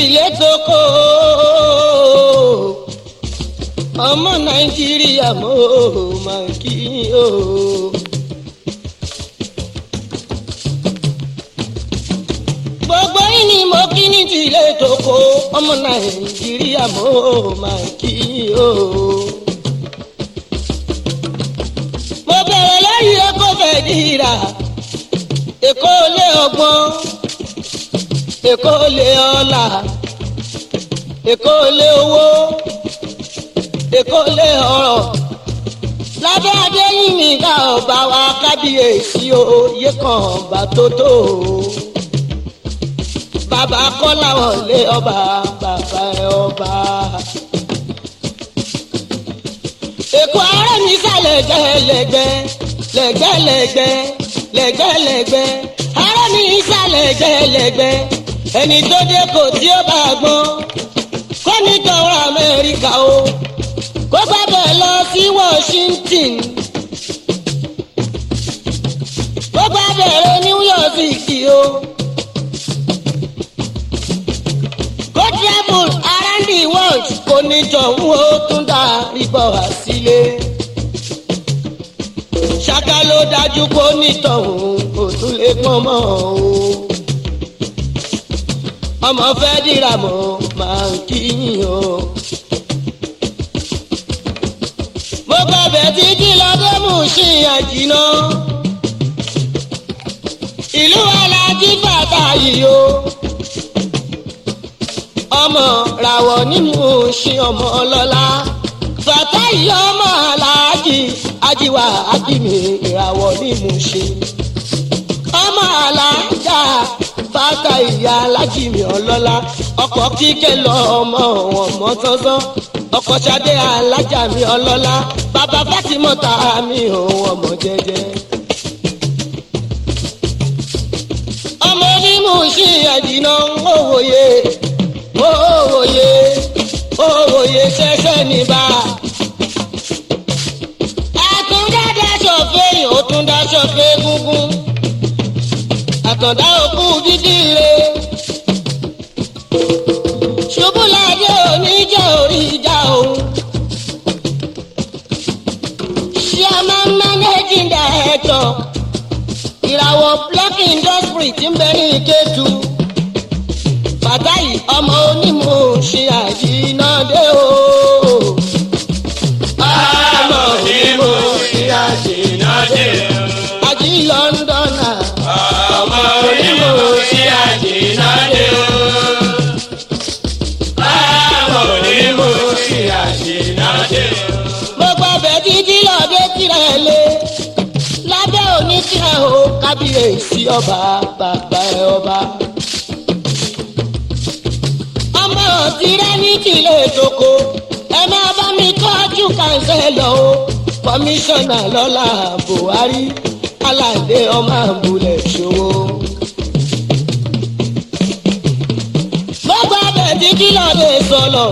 ilé tó kó ọmọ nàìjíríà mo máa kí o. gbogbo yín ni mo kí ní ti ilé tó kó ọmọ nàìjíríà mo máa kí o. mo bẹ̀rẹ̀ lórí ẹ̀kọ́ fẹ́ dìrà èkó lé ọgbọ́n èkó lé ọlà èkó lé owó èkó lé ọrọ̀ lábẹ́ adéyìnmí ká ọba wa kábíyèsí oyè kan ọba tó tó bàbá kọ́lá wọlé ọba bàbá ẹ ọba. èkó ààrẹ mi sálẹ̀ gẹ́lẹ́gbẹ́ lẹ́gbẹ́lẹ́gbẹ́ lẹ́gbẹ́lẹ́gbẹ́ ààrẹ mi sálẹ̀ gẹ́lẹ́gbẹ́ ẹni tó dé kò tí ó bá gbọ́n kó ní tọwọ́ amẹ́ríkà o kó gbàgbẹ́ lọ sí washington kó gbàgbẹ́ lọ new york city o kó travel around the world kó ní tọ̀hún ó tún dá ibọ̀ wá sílé ṣáká ló dájú kó ní tọ̀hún kó tún lè pọ́n mọ́ o ọmọ fẹ́ dìrà mọ́ máa ń kíyìn o. mo gbàgbé títí lọ́dún mú sí àjìnà. ìlú alájí bàtà yìí o. ọmọ ràwọ̀ nínú sí ọmọ ọlọ́lá. bàtà yìí ọmọ aláàjì ajíwá ajímì ìràwọ̀ nínú sí. ọmọ alájà bàtà ìyá alájìmí ọlọ́lá ọkọ̀ kíkẹ́ lọ ọmọ ọmọ sánsán ọkọ̀ ṣadé alájà mi ọlọ́lá bàbá fátímọ́ta mi òun ọmọ jẹjẹ. ọmọ onímù sí ẹ̀dínà òwòye òwòye òwòye ṣẹṣẹ níbà. àtúndádáṣọ fẹ́yìn ó tún dáṣọ fẹ́ gúngún àtọ̀dá òkú dídí re. ṣubú ládé òní jẹ́ orí ìjà òun. chairman managing director ìràwọ̀ block industry ti ń bẹ ní ìkẹ́tù. fàtáì ọmọ onímọ̀ ṣe àjínádé o. ọmọ onímọ̀ ṣe àjínádé o. àjí lọ́ńdọ̀nà. ọmọ onímọ̀ ṣe àjínádé o. ọmọ onímọ̀ ṣe àjínádé o. mo gbọ́ bẹ́ẹ̀ títí lọ́dẹ tirẹ̀ lé lábẹ́ òní tirẹ̀ o kábíyèsí ọba bàbá ẹ ọba. ọmọ tirẹ̀ ní tìlẹ̀ tóko ẹ máa bá mi tọ́jú kàńsẹ́lọ̀ o kọmíṣánná lọ́la buhari aládé ọmọ àbúlẹ̀ ṣòwò. mo gbọ́ bẹ́ẹ̀ títí lọ́dẹ sọ̀lọ̀.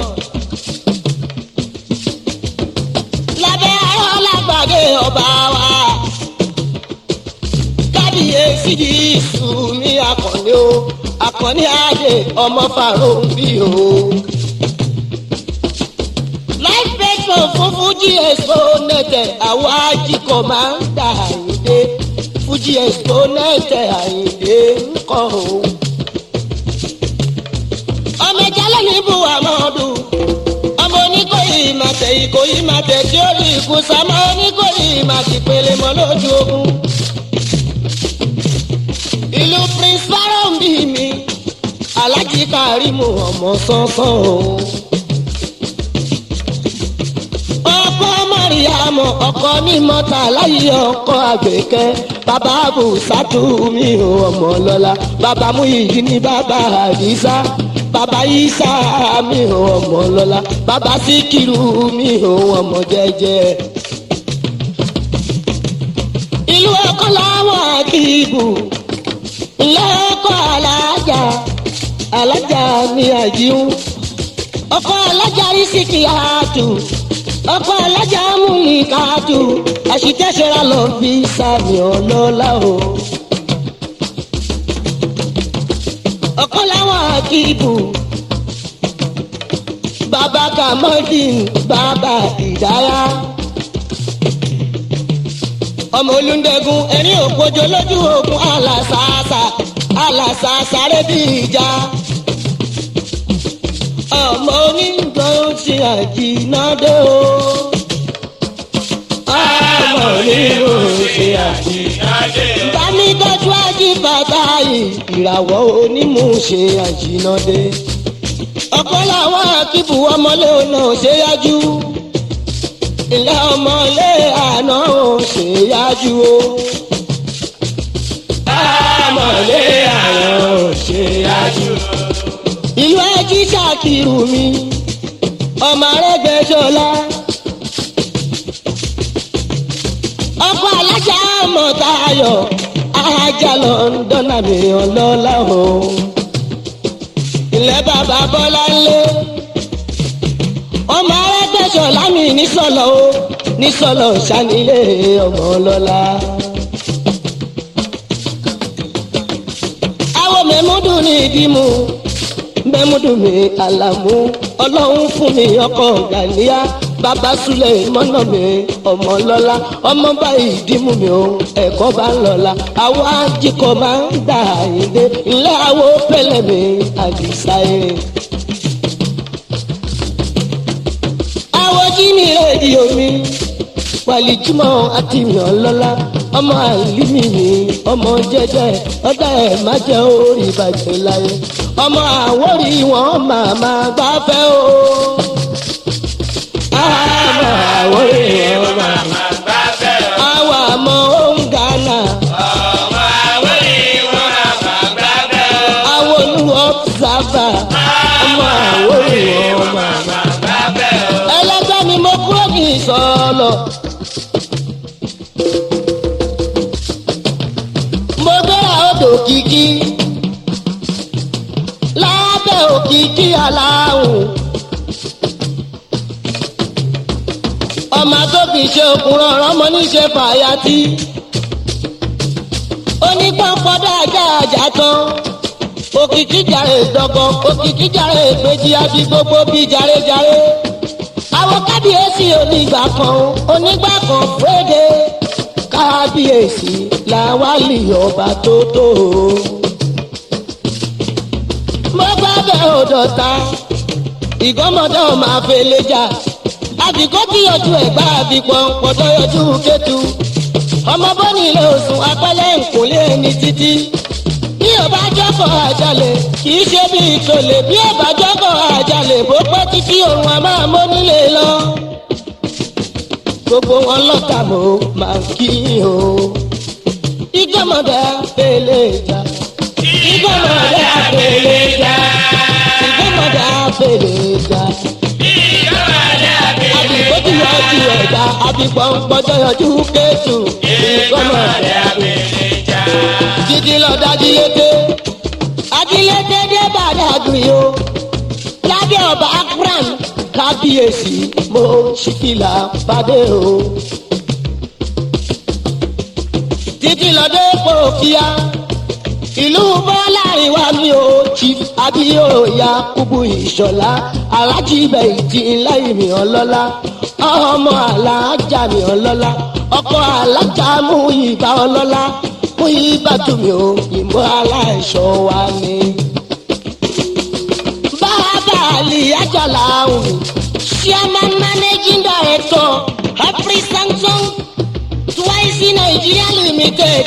lábẹ́ arọ́ lágbàdé ọba wa. kábíyèsí di ìṣù ní akọni o akọni adé ọmọ fàrọ̀ǹbì o. life pension fún fuji expo nẹ̀tẹ̀ àwọn ajíkọ̀ máa ń dà àyíndé fuji expo nẹ̀tẹ̀ àyíndé ńkọ́ o. ọmọ ìjálẹ̀ ní buhamadu ọmọ oníkòyí màtẹ̀ ìkòyí màtẹ̀ tí ó rí ikú sámọ́ oníkòyí màtì pèlè mọ́ lójú ogun. ìlú prince baron bí mi alájí karimu ọmọ sánsán o. ọkọ mariamu ọkọ ní mọta láyé ọkọ àgbẹkẹ bàbá abùsàtú mi ò ọmọ lọla bàbá muyiyi ní bàbá àdìsá bàbá isa mi ò ọmọ lọla bàbá síkírù mi ò ọmọ jẹjẹ. ìlú ọkọ làwọn àkìbù ilé ọkọ alájà alájà ní àjíhùn ọkọ alájà rí síkì àtù ọkọ alájà múlì káàtù àṣìkẹ́sẹ̀ra lọ fi sàmì ọlọ́lá o. ọkọ làwọn àkìbù bàbá kamaldin bàbá ìdáyà ọmọ olùndẹ̀gùn ẹ̀rín òpójọ lójú ogun alàsàásà alàsàásà rẹ̀ bí ìjà ọmọ onígbọ̀n ti àjìnàdé o. ọmọ onígbọ̀n ti àjìnàdé o. bámi dájú ají bàbá yìí ìràwọ̀ onímùṣe àjìnàdé. ọ̀pọ̀ làwọn akíbu ọmọlé ọ̀nà ṣe yájú. ilé ọmọlé àná ò ṣe yájú o. ọmọlé àná ò ṣe yájú o ìlú ẹjí ṣàkìrù mi ọmọ arẹgbẹsọlá ọkọ alájà mọtayọ ajá lọndọnà mi ọlọlá o ilẹ̀ bàbá bọ́lá ńlẹ̀ ọmọ arẹgbẹsọlá mi nísọlọ o nísọlọ sanilé ọmọ ọlọlá. àwọn mẹ́múdù ní ìdímú mẹ́múdùmí àlàmú ọlọ́run fún mi ọkọ̀ gàníyà bàbá súlẹ̀ mọ́nà mi ọmọ lọ́la ọmọ báyìí dìmú mi ò ẹ̀kọ́ bá ń lọ́la àwọn ajíkọ̀ máa ń gbà yíndé ilé àwọ̀ pẹ̀lẹ́ mi àdìsá eré. àwọn jí mi rédíò mi wàlìjúmọ̀ àti mi ọlọ́lá ọmọ àlímì mi ọmọ jẹjẹ ọdọ ẹ má jẹ orí ìbàjẹ́ láyé ọmọ àwórí wọn màmá gbáfẹ́ o. àmọ́ àwórí wọn màmá gbáfẹ́ o. àwọn àmọ́ òun gánà ọmọ àwórí wọn màmá gbáfẹ́ o. àwọn olúwo sábà ọmọ àwórí wọn màmá. gbáfẹ́ o. ẹlẹgbẹ́ mi mo kúrò ní ìsọ̀lọ̀. mo gbéra odò kìkì lábẹ́ òkìkí aláwùn. ọmọ tó fi ṣe òkúrọ̀ ọ̀rọ̀ mọ níṣe fàyàtì. onípọ̀npọ̀dọ̀ ajá àjà tán. òkìkí jàre dọ̀gàn òkìkí jàre ìpèjì àbí gbogbo bíi jàrejàre. àwọn kábíyèsí onígbà kan onígbà kan fúrédé kábíyèsí làwálì ọba tó tó o mo gbàgbé òdòta ìgọ́mọdé ọmọ àfẹlẹ́jà àbíkó tí yọjú ẹ̀gbá àbípọ̀ pọ̀tọ́ yọjú kẹtù ọmọ bọ́ni ilé òsùn apẹ́lẹ́ nkùnlé ẹni títí bí ọba jọ́kọ̀ àjálẹ̀ kì í ṣe bí ìtòlè bí ọba jọ́kọ̀ àjálẹ̀ bó pẹ́ títí òun a máa mọ́ nílé lọ gbogbo wọn lọ́tà mo máa kí o ìgọ́mọdé àfẹlẹ́jà ìgọ́mọdé àfẹlẹ́jà ìgbọ́mọdé àfẹlẹ́jà àbíkó tí yọjú ẹ̀dá àbíkó ń gbọ́dọ̀ yọjú kéjù ìgbọ́mọdé àfẹlẹ́jà. títí lọ dájílété ajílété dé bàdàgùn o lábẹ́ ọba akran kábíyèsí mo ṣìkìlà bàdé o. títí lọ dé pòkíà ìlú bọ́lá ìwà mi ò chief abíyóòyà kúbu ìṣọ̀lá alájí ibẹ̀ ìdí láì mi ọlọ́lá ọmọ alájà mi ọlọ́lá ọkọ alájà mú ìbá ọlọ́lá mú ìbá tù mí o ìmọ̀ aláìṣọ́ wa ni. bàbá àlì àjàlá ọ̀hún chairman managing director afri samsung twice nigeria limited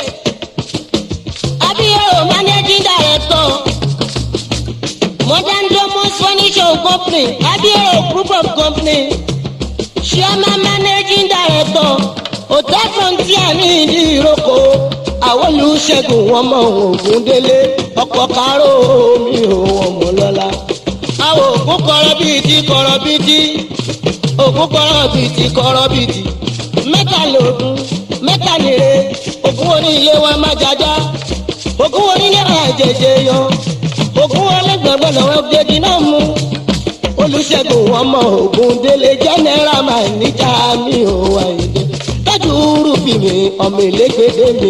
abiyo managing director modern domus furniture company abiyo group of company chairman managing director hotel frontier ní ìdí ìrókò àwọn olùṣègùn wọn mọ ògùn délé ọkọ káró mi ò wọn mọ lọla àwọn ògùn kọrọ bíi ti kọrọ bíi ti ògùn kọrọ bíi ti kọrọ bíi ti mẹ́ta lògùn mẹ́ta nìre ògùn onílé wa má jájá ògùn onílé wa jẹjẹ yọ ògùn ọlẹgbẹgbẹ lọ́wọ́ gbẹdì náà mú olùṣègùn wọn mọ ògùn délé jẹnẹra máa níjà mi ò wá ìdè dájú rúbì mi ọmọ ìlégbèdè mi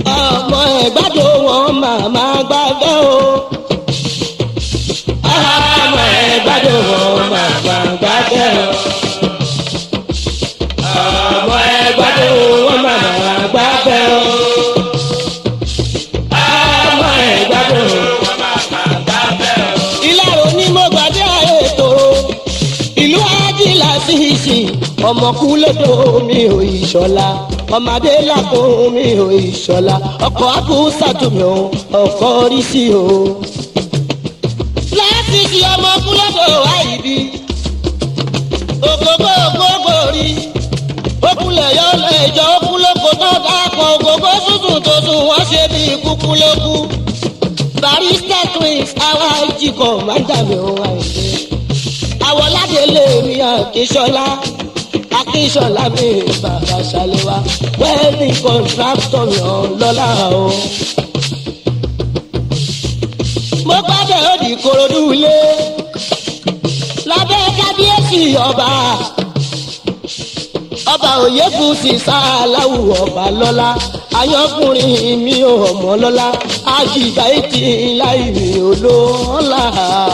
ọmọ ẹgbàdo wọn màmá gbàgbé o. alájí làṣìṣì ọmọkú lọ́dọ̀ mi ò ìṣọ̀la ọmọdé làkún mi ò ìṣọ̀la ọkọ̀ àbúṣàtúmí o ọkọ̀ rí sí o. làṣìṣì ọmọkú lọ́dọ̀ àìbí ògógó ògógó rí ókúlẹ̀ yọ lẹ́jọ́ ókúlókò tó dápọ̀ ògógó tuntun tó sùn wọ́n ṣe bí kúkú lókù barista twins àwa ìjìkọ̀ máa ń dàbí ohun àìsí àwọn ládélé mi àkíṣọlá akíṣọlá mi bàbá ṣàlẹwà wẹ́ẹ̀lì kọ̀ǹtráktọ̀ yàn lọ́la o. mo gbàdé òdì korodu ilé lábẹ́ kábíyèsí ọba ọba òyebù sì sáláwù ọba lọ́la ayọ́kùnrin mi ò mọ́ lọ́la àjìgbà ètí láì mi ò lọ́la.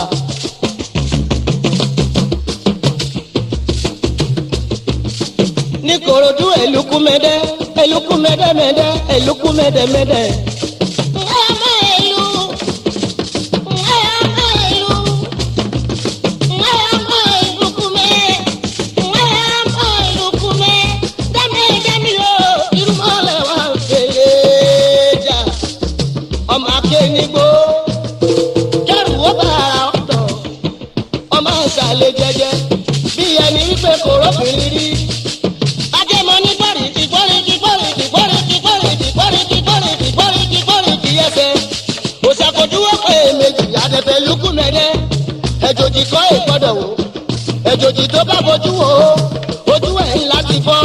ní korodu eluku mẹdẹ eluku mẹdẹ mẹdẹ eluku mẹdẹ mẹdẹ. Ngayama elu, ngayama elu, ngayama elukume, ngayama elukume, dame dame lo, irúmọlẹ̀ wà ń fèrè jà ọmọ akénigbó kẹrù ó bá ara ọ̀tọ̀ ọmọ àṣàlẹ̀ jẹjẹ bí ẹni wípé kò rọ́bìnrin rí. ajẹmọ ní gbọ́rìkì gbọ́rìkì gbọ́rìkì gbọ́rìkì gbọ́rìkì gbọ́rìkì gbọ́rìkì gbọ́rìkì gbọ́rìkì ẹsẹ̀ òṣàkójúwọ́ pé méjì àdẹ̀fẹ̀ lukú mẹ́rẹ́ ẹ̀jòjì kọ́ ìgbọ́dọ̀ wò ẹ̀jòjì tó bá bójú wò ó ojú ẹ̀ ńlá ti fọ́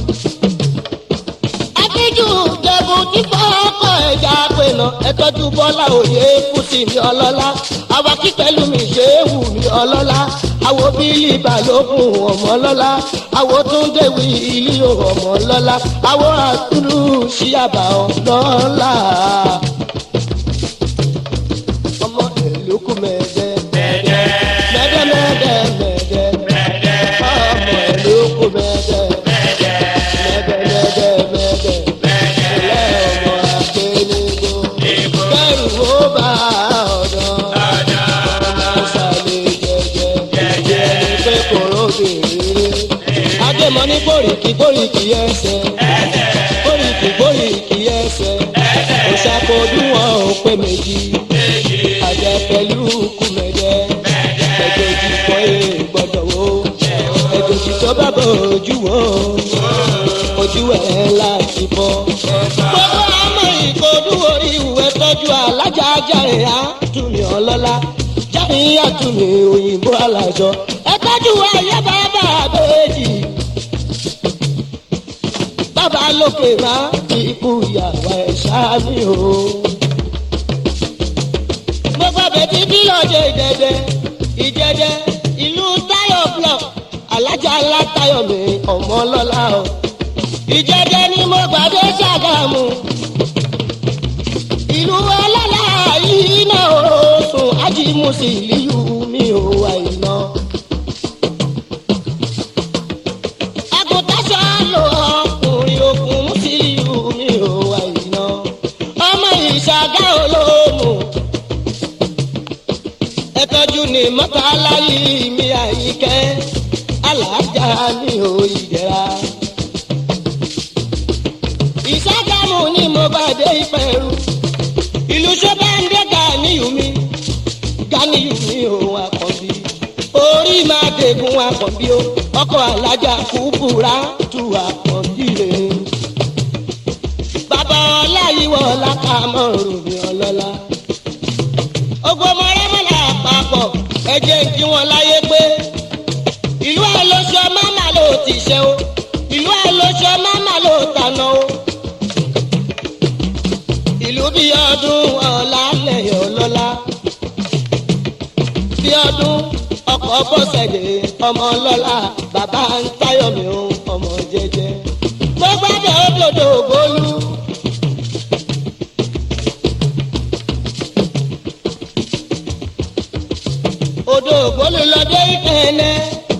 akíjú jẹ̀bù tí fọ́ọ̀kọ̀ ẹja pinnu ẹtọ́jú bọ́lá òye kùsì mi ọlọ́lá awakí pẹ̀lú mi ṣe é wù mí ọlọ́lá àwo bílí balógun ọmọ ọlọ́lá àwo túndéwì ilé ọmọ ọlọ́lá àwo àtúlù ṣíàbà ọlọ́lá. ọmọ èlùkù mẹ́ẹ̀dẹ́ Mẹ́dẹ́, mẹ́ẹ̀dẹ́ mẹ́ẹ̀dẹ́ mẹ́ẹ̀dẹ́ mẹ́dẹ́, ọmọ èlùkù mẹ́ẹ̀dẹ́ mẹ́dẹ́, mẹ́ẹ̀dẹ́ mẹ́ẹ̀dẹ́ mẹ́dẹ́, níbo kẹrù ó bá ọ̀dọ́ ọ̀dọ́, ọ̀sàlẹ̀ jẹjẹ ẹni pé kòró bèrè adémọ ní bòríkì bòríkì ẹsẹ̀ bòríkì bòríkì ẹsẹ̀ òṣàkójú wọn ò pé méjì àjẹ pẹ̀lú kùmẹ̀dẹ ẹjọ́jì kọ́ ẹ gbọ́dọ̀ wo ẹjọ́jì tó bá bọ̀ ojú wo ojú ẹ̀ láti bọ́. gbogbo àmọ́ ìkọdú orí ìwé tọ́jú alájà ajá ẹ̀ á túnmí ọlọ́lá jáde àtúnmí òyìnbó alájọ ẹ tọ́jú ayé bàbá àbẹ́jì bàbá lókè má ikú ìyàwó ẹ̀ sáàmì o. gbogbo bẹ̀bí bí lọ́jọ́ ìdẹ́dẹ́ ìdẹ́dẹ́ ìlú táyọ̀ block alájà ńlá táyọ̀ mi ọmọ ọlọ́lá o ìjẹ́jẹ́ ni mo gbàdé ṣàgámù ìlú ọlọ́lá yìí náà ó sùn ájímùsì ìlú mi ò wá iná. àgùntàṣọ lò ọkùnrin okùn mùsílíù mi ò wá iná. ọmọ ìṣàgá olóòmù ẹtọ́jú ni mọ́tàlá yìí mi àyíkẹ́ alájà mi ò ìdẹ́ra ìṣàgámù ni mo bá dé ìpẹ̀rù ìlú ṣọ́bàǹdé gàníyù mi gàníyù mi òun àkànbí orí máa dẹ̀gùn àkànbí o ọkọ̀ alájà kúbúra tu àkànbí rẹ̀ bàbá ọláyíwọ̀ lákàmọ́ ròmí ọlọ́lá ogun ọmọ rẹ́mọ̀lá àpapọ̀ ẹ̀jẹ̀ ń kí wọn láyé pé ìlú àlọ́ṣọ máma ló ti ṣe o ìlú àlọ́ṣọ máma ló tànà o ìlú bí ọdún ọ̀la lẹ́yìn ọlọ́lá bí ọdún ọkọ̀ bọ́sẹ̀dé ọmọ ọlọ́lá bàbá ń táyọ̀ mi ò ọmọ jẹjẹ mo gbọ́dọ̀ òdòdó bólú. odò bólú lọ́dẹ ìkẹ́lẹ́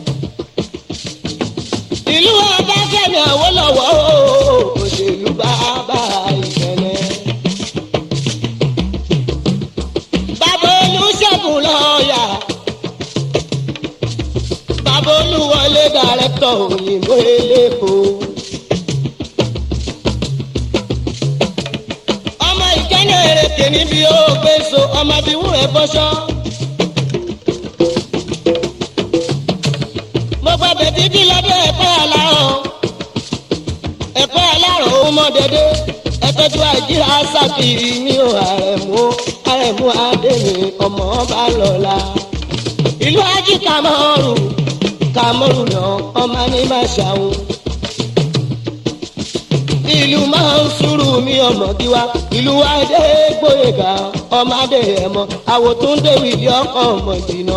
ìlú ọbáfẹ́mi àwòlọ́wọ́ òṣèlú bàbá ìkẹ́lẹ́. bàbá olùṣègùn lọ́ọ̀yà bàbá olúwọlé dàrẹ́tọ̀ òyìnbó eléko. ọmọ ìkẹ́ni èrèké níbi ó gbé so ọmọ bí wúrẹ́ bọ́ṣọ́. mo gba bẹ̀bí bí lọ́dọ̀ ẹ̀kọ́ aláhàn ẹ̀kọ́ aláhàn ó mọ dédé ẹ̀tọ́jú àìjíra sábìrì ní o àrẹ̀mú àrẹ̀mú adémi ọmọ ọba lọ́la. ìlú ají kàmọ́rù kàmọ́rù náà ọmọ ní máa ṣàwọn. ìlú máa ń sùúrù mi ọmọ gíwá ìlú adé gbóyèga ọmọ adé ẹ̀mọ àwòtúndé wìlí ọkọ̀ ọmọ jìnnà.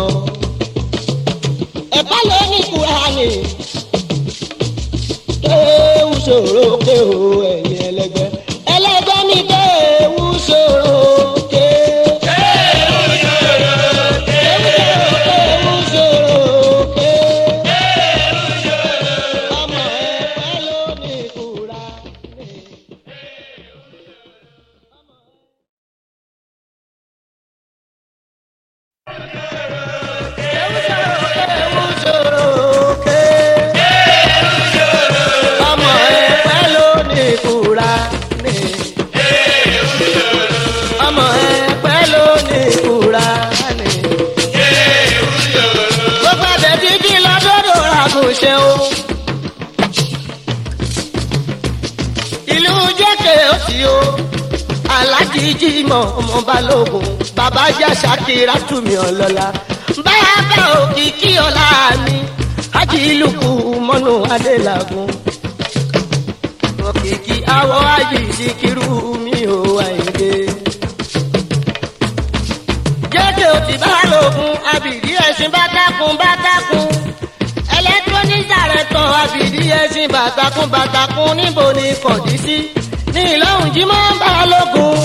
ẹ̀kọ́ ló ní kúránì kéwù ṣòro kéwù ẹ̀yìn ẹlẹgbẹ́ ẹlẹgbẹ́ mi kéwù ṣòro ké. kéwù ṣòro kéwù ṣòro ké. ọmọ ẹ̀fẹ́ ló ní kúránì. kéwù ṣòro ké ọmọ ẹ̀fẹ́ ló ní Kùránì. ọmọ ẹ̀fẹ́ ló ní Kùránì. gbogbo ẹ̀bẹ̀ dídí lọ́dọ̀dọ̀ àgùnṣe o. ìlú jẹ́kẹ̀ ó ti o. alájí jímọ̀ ọmọ balógun bàbá jà ṣàkírà túmí ọlọ́lá. báyà bá òkìkí ọ̀la mi ajílùkù mọ́nú adélagun òkìkí àwọ̀ ayé ìsìkírú mi ò àìdè. jẹ́jẹ́ ò ti bá lògùn abìdí ẹ̀sìn bá dákun bá dákun. ẹlẹ́tírónísà rẹ̀ tán abìdí ẹ̀sìn bàtàkùn bàtàkùn níbo ni kọ̀dí sí. ní ìlọ́hùn jí mọ́ bá lògùn.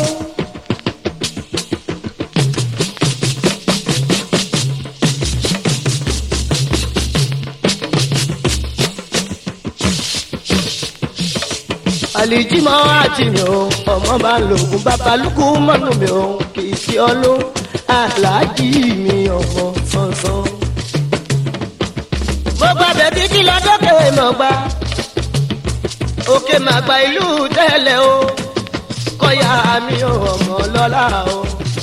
àlìjímọ́ àti mi ò ọmọ bá lògùn babalúkú mọ́nú mi ò kì í fi ọlọ́ aláàjì mi ọmọ sánsan. mo gba bẹ̀bí kí lọ́dọ́kẹ́ mọ̀ gbá òkè màgbà ìlú tẹ́lẹ̀ o kọ́yà mi ò ọmọ lọ́la o.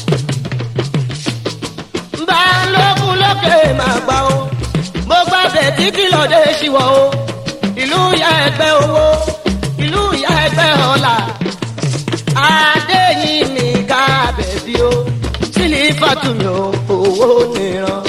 bá lókun lókè màgbà o mo gba bẹ̀bí kí lọ́dẹ́ ṣíwọ́ o ìlú ya ẹgbẹ́ owó ìlú ìyá ẹgbẹ́ ọ̀la adéyìn mi ká bẹ̀bí o sílí fàtúmí o owó nìran.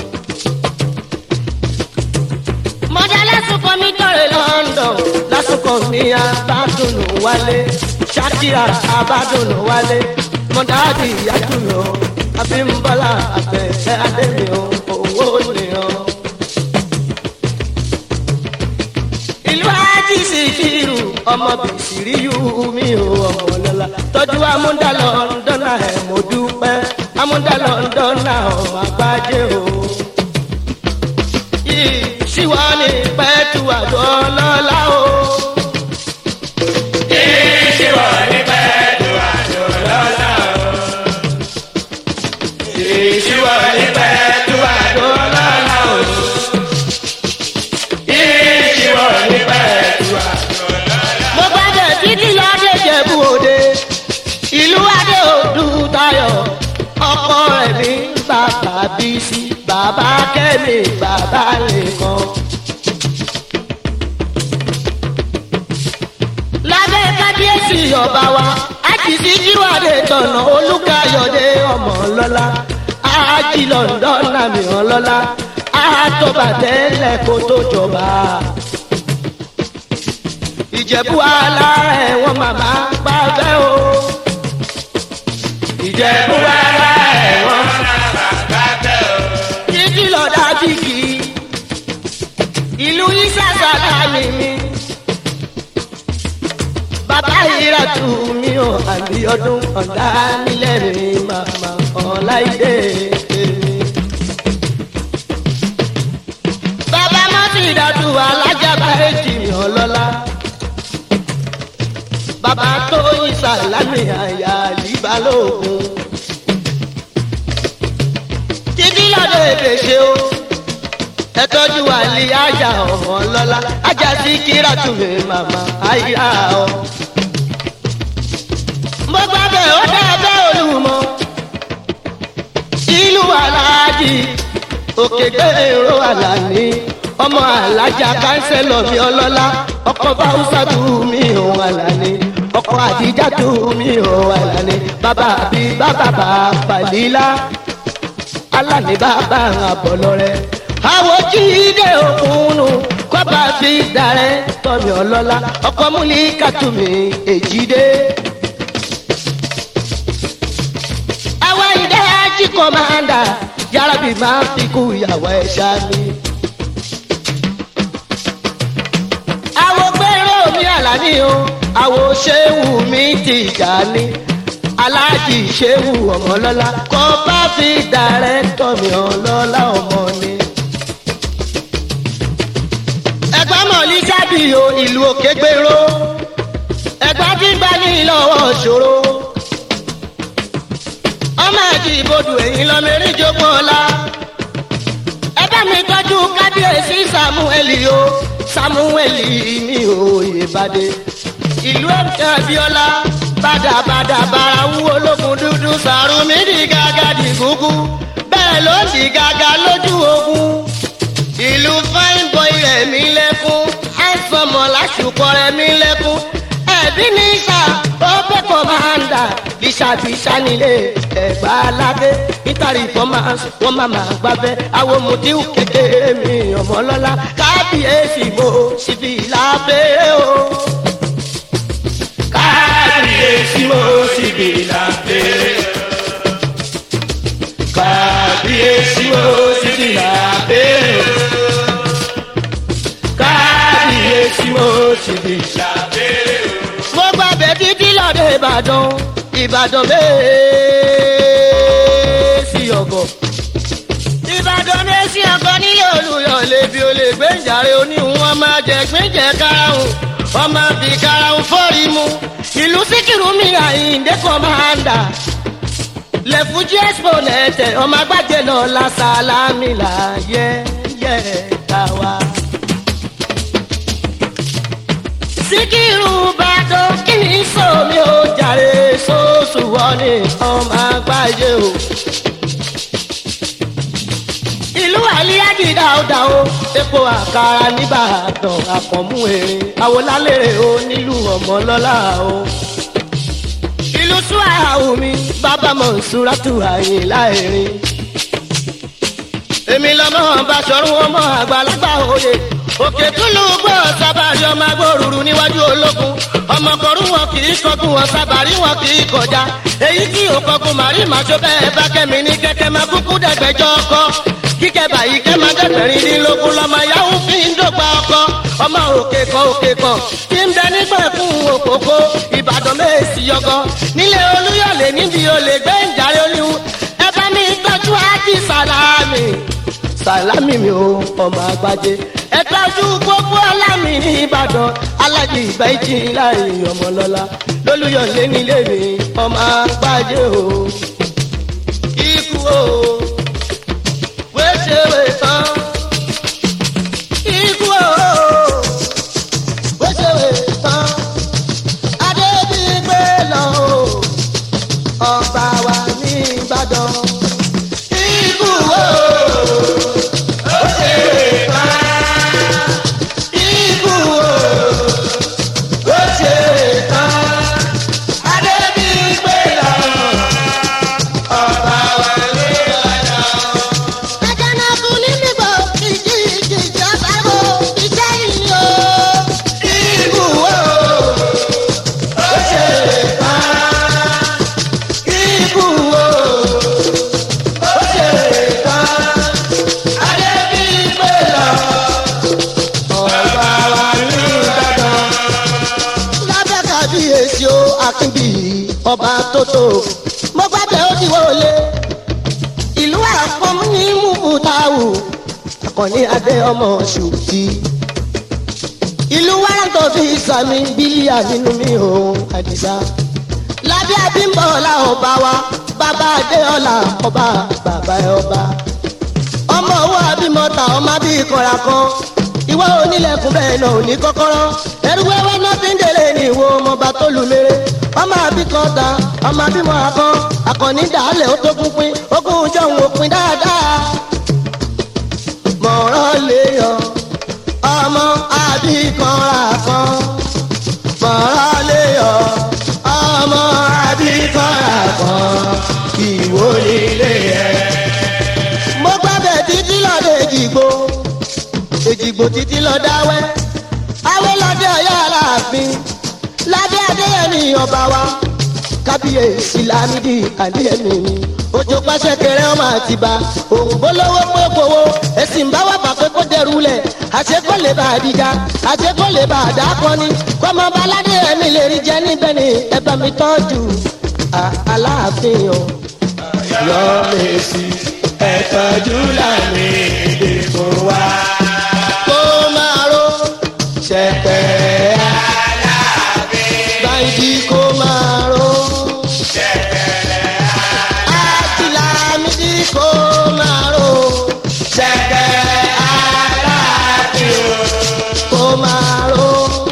mọ̀dá lásìkò mi tọ̀rẹ̀ London lásìkò mi abádùnú wálé ṣàkíyà abádùnú wálé mọ̀dá di ìyàtúmí o abímbọ́lá àbẹ̀fẹ́ adémi o owó nìran. ìlú ajísì kírù ọmọ bìsìrí yú mi ò ọmọ lọ́la tọ́jú amúdàlọ́ ńdọ́nà ẹ̀ mo dúpẹ́ amúdàlọ́ ńdọ́nà ọmọ àgbájé o. yìí ṣíwọ́ ní pẹ́ẹ́tù àgọ́ lọ́la o. Ìṣíwọ̀ ní pẹ̀lú àjò lọ́la o. Ìṣíwọ̀ ní pẹ̀lú àjò lọ́la o. Ìṣíwọ̀ ní pẹ̀lú àjò lọ́la o. mo gbàdé títí lọ́dẹ jẹ̀bú òde ìlú adé òdu tayọ̀ ọkọ rẹ̀ ní bàbá bísí bàbá kẹ́mi bàbá nìkan. lábẹ́ kábíyèsí ọba wa àjìsí jíwádé tọ̀nà olùkàyọ̀dé ọmọ lọ́la àjì lọ́ndọ́nà mìíràn lọ́la àtọ́bàtẹ́lẹ̀ kó tó jọba ìjẹ̀bú alára ẹ̀wọ̀n màmá gbàgbẹ́ o. ìjẹ̀bú Bùbára ẹ̀wọ̀n bàbá bàbá o. títí lọ́dà bìkì ìlú ìsàsàlà mi mi. bàbá ìrà tù mí o àbí ọdún ọ̀dà nílẹ̀ mi màmá ọ̀láìdé mi. bàbá mọ́tì ìdádù alájàmbá èjì mi ọlọ́lá. bàbá tó yin sàlámì àyà ẹ tọ́jú àlè ajá ọmọ lọ́la ajá sí kíra tún mi màmá àyà ọ. mo gbà bẹ́ẹ̀ ó dá bẹ́ẹ̀ olùmọ̀ ìlú aláàjì òkè gbèrò àlàní ọmọ alájà kánsẹ́lọ̀ mi ọlọ́lá ọkọ̀ báwùsà tù mí òun àlàní ọkọ̀ àdìjà tù mí òun àlàní bàbá bí bàbá bàbá lílá alani bàbá àbọ̀lọ́rẹ́. àwọn jíde òkúnnù kọ́ba fi darẹ́ tọ́mi ọlọ́lá ọkọ̀ múlí kàtúmí èjìdé. àwa ìdẹ́ ají kọ́mándà yàrá-bí máa fi kú ìyàwó ẹ̀ ṣáàmì. àwọn gbèrò mi àlàní o àwọn ṣéwù mi ti jà ní aláàjì ṣéwù ọmọlọ́lá kọ́ bá fi dàrẹ́tọ̀ mi ọlọ́lá ọmọ ni. ẹ̀gbọ́n mọ̀lí sábìyò ìlú òkè gbèrò ẹ̀gbọ́n tí gbá ní lọ́wọ́ ṣòro. ọmọ àti ìbodò ẹ̀yìn lọ́mẹ́rin jogún ọ̀la. ẹ bá mi tọ́jú kábíyèsí samuel o samuel mi ò yé bàdé ìlú ẹ̀ka abiola bàdàbàdà bara wú ológun dúdú sàrùmí di gàgà di gúgú bẹ́ẹ̀ ló di gàgà lójú ogun. ìlú fine boy rẹ̀ mí lẹ́kún àìsànmọ̀ lásùkọ rẹ̀ mí lẹ́kún ẹ̀bí ní sà ó bẹ́ kọ́mándà bíṣàbíṣà nílé ẹ̀gbá aládé nítorí fọ́mánsì wọ́n máa máa gbábẹ́ àwọn mùtíù kékeré mi ọmọlọ́lá kábíyèsí mo sì fi lábẹ́ o kábíyèsí mo sì bí lábẹ́. kábíyèsí mo sì bí lábẹ́. kábíyèsí mo sì bí lábẹ́. mo gbàgbé títí lọ́dẹ ìbàdàn ìbàdàn mẹ́ẹ̀ẹ́sì ọ̀gọ̀. ìbàdàn mẹ́ẹ̀ẹ́sì ọ̀gọ̀ nílé olùyọ̀ lèbi olè gbẹ̀ǹjàre oníhun wọn máa jẹ gbẹ̀ǹjẹ karahun wọn máa fi karahun fọ́ọ̀rì mu. ìlú síkìrù mi àyíǹde kọ́mándà lẹ́fújì expo nẹ̀tẹ̀ ọmọ agbájẹ náà la sálámì là yẹ yẹ káwa. síkírù bàdàn kí ni sómi ó jàre sóòsù wọlé ọmọ àgbáyé o. ìlú àlíyájì dáadáa o epo àkàrà nìbàdàn àkànmú erin àwòlálẹ̀ o nílùú ọmọlọ́lá o. ìlú suwahu mi bàbá mọ̀nsúrátù àyìnlá erin. èmi lọ́mọ bá sọ̀rọ̀ ọmọ àgbàlagbà òye òkè túlù gbọ́ sábàrí ọmọ agbóruru níwájú ológun ọmọkọ̀rú wọn kì í kọkún wọn sábàrí wọn kì í kọjá èyí tí ò kọkún màrí màṣọ bẹ́ẹ̀ bá kẹ́mi ní kẹ́kẹ́ máa kúkú dẹ̀gbẹ́jọ́ ọkọ kíkẹ́ báyìí kẹ́ máa dẹ́gbẹ̀rin nílógún lọ́mọ yahoo fi ń dọ́gba ọkọ ọmọ òkè kan òkè kan tí ń bẹ nígbà fún òkòkò ìbàdàn mẹ́ẹ̀sì yọgọ nílé olúyọ̀lé níbi olè gbé ìjàre olúwu ẹ bá mi tọ́jú ájì sàlámì sàlámì mi ò ọmọ àgbájé ẹ tọ́jú gbogbo alámì ní ìbàdàn alájì ìgbà ìjì láàrin ọmọlọ́lá lólùyọ̀lé nílé mi ọmọ àgbájé o ikú o wéṣèwé tán ikú o wéṣèwé tán adébígbé lọ o ọba wa ní ìbàdàn ikú o. Ikú o, ó ṣe tán, Adébíyìnpé lọ, ọba wa ló lọ́dọ̀. Àjànàkú ní nígbò ìjì ìjì ìjọba wo iṣẹ́ yìí o. Ikú o, ó ṣe tán, ikú o, ó ṣe tán, Adébíyìnpé lọ, ọba wa ní Ìbàdàn. lábẹ́ kábíyèsí o akínbí ọba tótó mo gbàgbé ó ti wọlé ìlú àpọ̀mù ní mùbútáwù akọni adé ọmọ ṣùtì ìlú wàrántọ́ fi sàmì bílíà nínú mi ò àdìsá lábẹ́ abímbọ̀ọ́lá ọba wa bàbá adéọlá ọba bàbá ẹ ọba ọmọ owó abímọta ọmọ bí ìkọra kan ìwọ onílẹ̀kùn bẹ́ẹ̀ náà ò ní kọ́kọ́rọ́ ẹrú wẹ́wẹ́ náà ti ń délé ní ìwọ ọmọọba tó lù mèrè ọmọ àbíkọta ọmọ abímọ akán akọni dàálẹ̀ ó tó pínpín ogún jọ̀hún òpin dáadáa mọ̀ràn lè yọ ọmọ àbíkọra kan mọ̀ràn lè yọ ọmọ àbíkọra kan ìwọ nílé ẹ̀ mo gbàgbé títí lọ́dọ̀ èjìgbò èjìgbò títí lọ dáwẹ́ awé lọ́dẹ ọ̀yọ́ aláàfin ládé adéyẹmí ọba wa kábíyèsí lámídì adéyẹmí mi ojú pàṣẹ kẹrẹ ọmọ àtibá òun bólówó pé kówó èsì ń bá wà pàpẹ kó dẹrù lẹ àṣekọ lè bá àdìjà àṣekọ lè bá àdàkọni kọmọ bá ládéyẹmí lè rí jẹ níbẹ̀ ni ẹ bá mi tọ́jú aláàfin o yọ mèsì ẹ̀tọ́jú lámì ìdìbò wa. kó máa ró ṣẹ̀pẹ̀ báyìí kó máa ró àtìlámídì kó máa ró ṣẹ̀pẹ̀ kó máa ró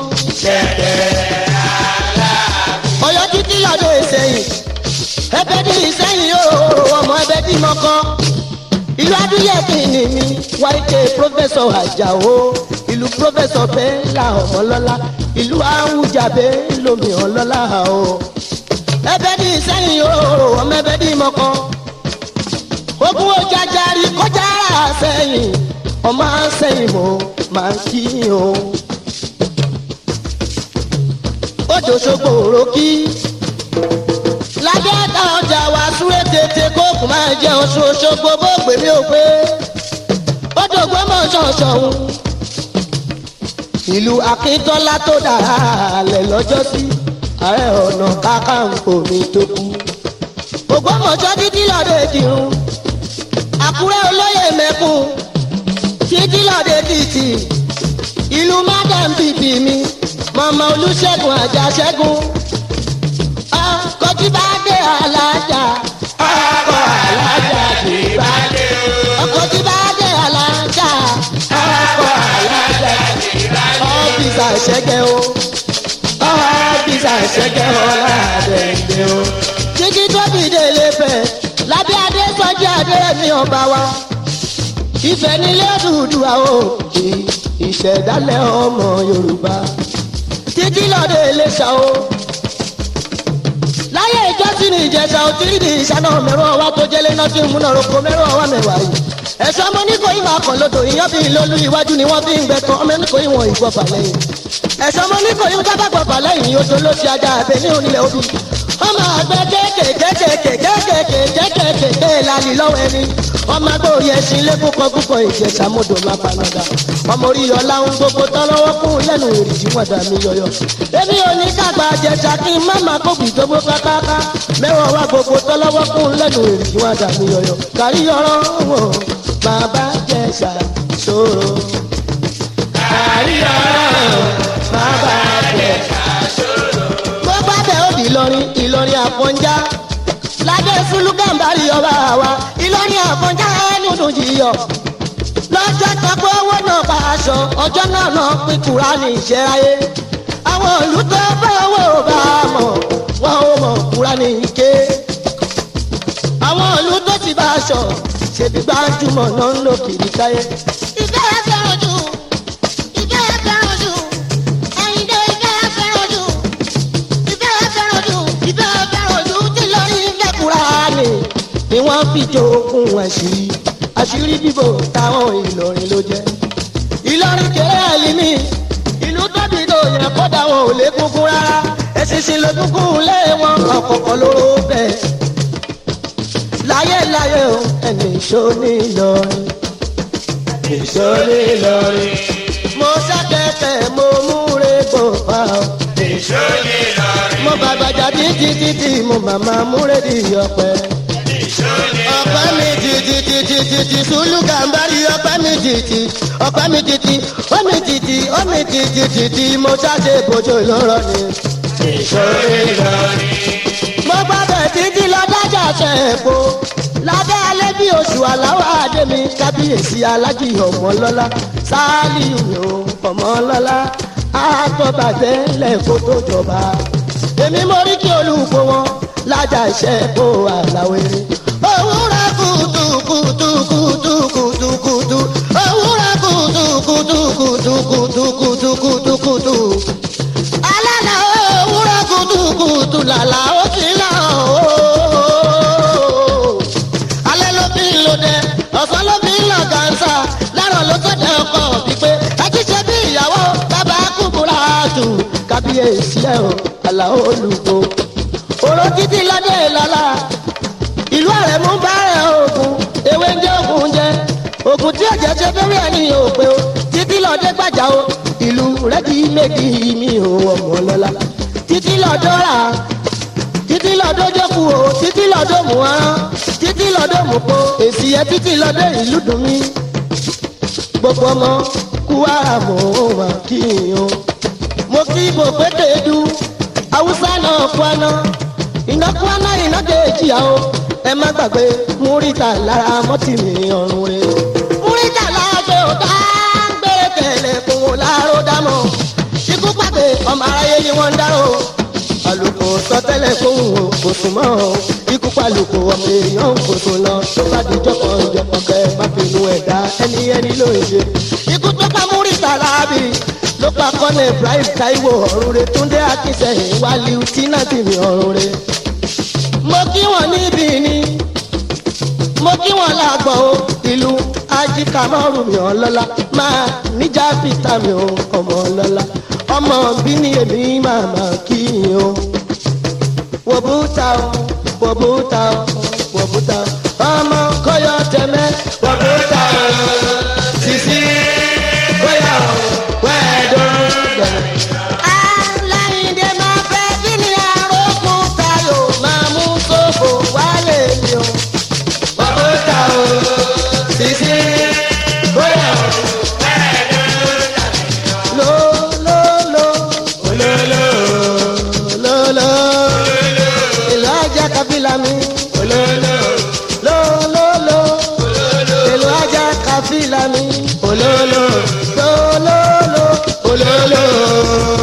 ọyọ títí lọ́dọ̀ ìsẹ̀yìn ẹbẹ̀ ní ìsẹ̀yìn yóò ọmọ ẹbẹ̀ tí mo kọ́ ìlú adúyẹ̀kì ni mi wáìkè pírọfẹsọ àjàó ìlú pírọfẹsọ bẹ́ẹ̀là ọmọlọ́lá ìlú àwùjábẹ lómi ọlọ́lá o ẹbẹ̀ ní ìsẹ̀yìn yóò ọmọ ẹbẹ̀ tí mo kọ́ ogun ojàjàrí kọjá ara sẹ́yìn ọmọ sẹ́yìn mo máa ń kí o òjò ṣogbo òrókì lábẹ́ ẹ̀ka ọjà wa súré tètè kóòkù máa jẹ oṣù ṣogbo bó gbé mi ò pé òjò gbọ́mọ̀ ṣọ̀ṣọ̀hún ìlú akíntọ́lá tó dára àlẹ́ lọ́jọ́ sí ààrẹ ọ̀nà kákàǹkò mi tó kú ògbómọ̀ṣọ́ títí lọ́dẹ dìrún àkúrẹ́ olóyè mẹ́kún títí lọ́dẹ títì ìlú mádàm bìbì mi mọ̀mọ́ olùṣègùn àjàṣẹ́gun ọkọ̀ tí bá dé alájà ọkọ̀ alájà kì í bá dé o. ọkọ̀ tí bá dé alájà ọkọ̀ alájà kì í bá dé o. ọ́fíìsì àṣẹgẹ́ o ọ́fíìsì àṣẹgẹ́ ọ̀làdẹ̀ẹ̀dẹ̀ o. títí tó dìde lẹ́fẹ̀ lábẹ́ adé sọ́jí adé mi ọba wa ìfẹ́ nílé Odùduwà o ìṣẹ̀dálẹ̀ ọmọ Yorùbá títí lọ́dọ̀ Iléṣà o láyé ìjọsìn ní ìjẹsà ò tíì di ìṣáná mẹ́rọ ọwá tó jẹ́lé náà tí ń múná roko mẹ́rọ ọwá mẹ́wàá yìí ẹ̀sọ́ ọmọ oníkó ìmọ̀ àkànlódò ìyàn bí lólú iwájú ni wọ́n fi ń gbẹ̀tàn ọmọ oníkó ìwọ̀n ìgbọ̀fà lẹ́yìn ẹ̀sọ́ ọmọ oníkó ìwọ̀n kábà gbọ̀fà lẹ́yìn odò ló ti ajá abẹ ní onílẹ̀ obì ọmọ àgbẹ̀ kékèkékèkékèkékèkékèké lálì lọ́wọ́ ẹni ọmọ agbórí ẹṣin lẹ́kùn kan púpọ̀ ìjẹsà mọ́dò má panada ọmọ orí ọlá ń gbogbo tán lọ́wọ́ kún lẹ́nu èrìjì wọn dà mí yọyọ. èmi ò ní dàgbà jẹ̀sà kí n má má kó gbìdógbó kákáká mẹ́wàá wá gbogbo tán lọ́wọ́ kún lẹ́nu èrìjì wọn dà mí yọyọ. kárí ọ̀rọ̀ wò bàbá jẹ̀sà ṣòro. kárí ọ̀rọ̀ bàbá jẹ̀sà ṣòro. gbogbo abẹ́ òbí Ìlọrin Ìlọrin Àfọ̀njá lábẹ́ fúlùgàmbárì ọba wa Ìlọrin Àfọ̀njá ẹnu dùn jìyọ lọ́jọ́ tọ́pọ̀ owó náà bá aṣọ ọjọ́ náà náà pín Kùránì ìṣẹ́ráyé àwọn ìlú tó bá owó bá mọ̀ wọn ò mọ̀ Kùránì ké àwọn ìlú tó ti bá aṣọ ṣèbí gbájúmọ̀ náà ń lò kiri káyé. ìfẹ́ ẹ fẹ́ràn jù ìfẹ́ ẹ fẹ́ràn jù ẹ̀yìndé ìfẹ́ ẹ fẹ́ràn jù ìfẹ́ ẹ fẹ́ràn jù ìfẹ́ ẹ fẹ́ràn jù tí lórí ilẹ̀ Kùránì ni wọ́n fi jogún àṣírí àṣírí bíbò táwọn Ìlọrin ló jẹ́. Ìlọrin kéré àlìmí ìlú tóbi tó yẹ kódà wọn ò lè kúkú rárá ẹ̀sìnsìn ló kúkú lé wọn ọ̀kọ̀ọ̀kan lóró bẹ́ẹ̀. láyé láyé o ẹni ìṣó ní Ìlọrin. Èso ní Ìlọrin. mo ṣàkẹ́kẹ́ mo múre gbòòfà o. Èso ní Ìlọrin. mo bàgbàjà títí títí mo màmá múre di ọ̀pẹ. Èso ní ọ̀pẹ mi títí títí títí sùlù gàmbárì ọ̀pẹ mi títí ọ̀pẹ mi títí omi títí omi títí títí mo ṣàṣe bójú lọ́rọ̀ ni. Èso ní Ìlọrin. mo gbàgbé títí lọ dájà ṣe èpo lábẹ́ alẹ́ bí oṣù aláwọ̀ àdèmí kábíyèsí alájì ọmọlọ́lá sáálíù mi ò ọmọlọ́lá àtọ́bàjẹ́ lẹ́kọ́ tó jọba. èmi mo rí kí olùkọ́ wọn lájà iṣẹ́ kó àlàwẹ̀rẹ̀. òwúrọ̀ kùtù kùtù kùtù kùtù kùtù òwúrọ̀ kùtù kùtù kùtù kùtù kùtù kùtù kùtù. alálà òwúrọ̀ kùtù kùtù làlà ó ti là ó alẹ́ ló fi ń lo dẹ ọ̀sán ló fi ń lọ gàǹsà lárọ̀ ló tó dẹ ọkọ̀ pípé ẹjí ṣe bí ìyàwó bàbá kúkúrà tù kábíyèsí ẹ̀ o àlàó olùkó oró títí lọ́dẹ lọ́la ìlú ààrẹ mú bàrẹ̀ ogun ewé ń jẹ́ ogun jẹ́ ogun tí ọ̀jẹ̀ ṣe fẹ́rẹ́ ẹ̀ ní òpè o títí lọ́dẹ gbàjà o ìlú rẹ́dí méjì mi ò ọmọ lọ́la títí lọ́dọ̀ rà títí lọ́dọ̀ jókòó o títí lọ́dọ̀ mú arán títí lọ́dọ̀ mú po èsì ẹ títí lọ́dọ̀ ìlú dùn mí gbogbo ọmọ kú ara mọ̀ ọ́n wà kí n o mo kí bò pété du haúsá náà kwana iná kwana iná kejì àwọ ẹ má gbàgbé múríta lára mọ́tì mi ọ̀run rẹ múríta láàgbé ò dá gbére kẹlẹ̀ fún wọn láàró dámọ̀ ikú pàdé ọmọ aráyé ni wọ́n ń dárò àlùkò sọtẹ́lẹ̀ fóun o kò sùn mọ́ o ikú pàlùkò ọmọ èèyàn kò sùn lọ tó bá di jọkàn jọkàn kẹ má finú ẹ̀dá ẹni ẹni ló ń ṣe. ikú tó pa múríta láàbì ló pa kọ́nà ibrahim taiwo ọ̀run re túndé akínsẹ̀yìn wálé tínátì mi ọ̀run re. mo kí wọn níbí ni mo kí wọn lágbọ̀ o ìlú ajíkàmọ́rù mi ọlọ́lá máa níjà fìtà mi ò ọmọ ọlọ́lá ọmọ bí ni èmi máa máa kí yín o. wòbúta o wòbúta o wòbúta o ọmọ kọyọ tẹmẹ wòbúta o sisi kọyọ wẹẹdùn gbẹrẹ. aláìndé máa fẹ́ kí ni arókùn tayo máa mú sófò wálé mi o. wòbúta o sisi kọyọ lo lo lo ololo ololo èlò ajá kábílà mi ololo lo lo lo èlò ajá kábílà mi ololo lo lo lo ololo.